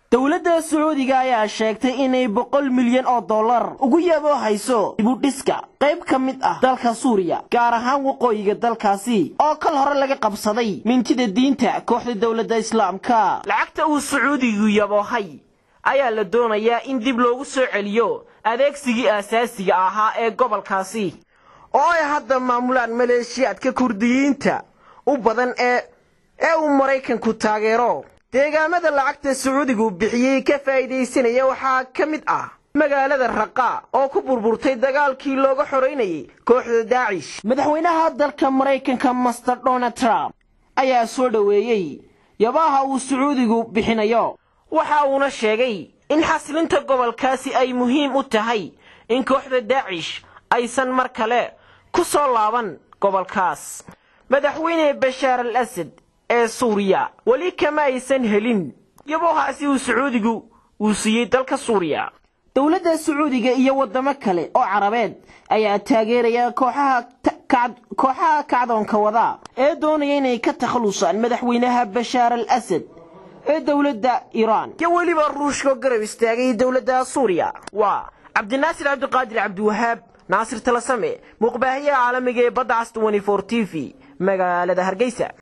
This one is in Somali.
dowladda sacuudiga ayaa sheegtay inay boqol milyan oo dollar ugu yaboo hayso dibudhiska qayb ka mid ah dalka suuriya gaar ahaan waqooyiga dalkaasi oo kal hore laga qabsaday mintida diinta kooxda dowladda islaamka lacagta uu sacuudigu yaboohay ayaa la doonayaa in dib loogu soo celiyo adeegsigii aasaasiga ahaa ee gobolkaasi oo ay hadda maamulaan maleeshiyaadka kurdiyiinta u badan ee ee uu maraykanku taageero deegaamada lacagta sacuudigu bixiyey ka faa'iidaysanaya waxaa ka mid ah magaalada raqa oo ku burburtay dagaalkii looga xoraynayay kooxda daacish madaxweynaha dalka maraykanka master donald trump ayaa soo dhoweeyey yabaha uu sacuudigu bixinayo waxa uuna sheegay in xaslinta gobolkaasi ay muhiim u tahay in kooxda daacish aysan mar kale ku soo laaban gobolkaas madaxweyne bashaar al asad ee suuriya weli kama aysan helin yabohaasi uu sacuudigu uu siiyey dalka suuriya dowladda sacuudiga iyo waddamo kale oo carabeed ayaa taageeraya kooxaha kacdoonka wada ee doonaya inay ka takhalusaan madaxweynaha bashaar al asad ee dowladda iiraan iyo weliba ruushka garab istaagay dowladda suuriya waa cabdinaasir cabdiqaadir cabdiwahaab naasir talasame muuqbaahiyaha caalamiga ee badda cas t v magaalada hargeysa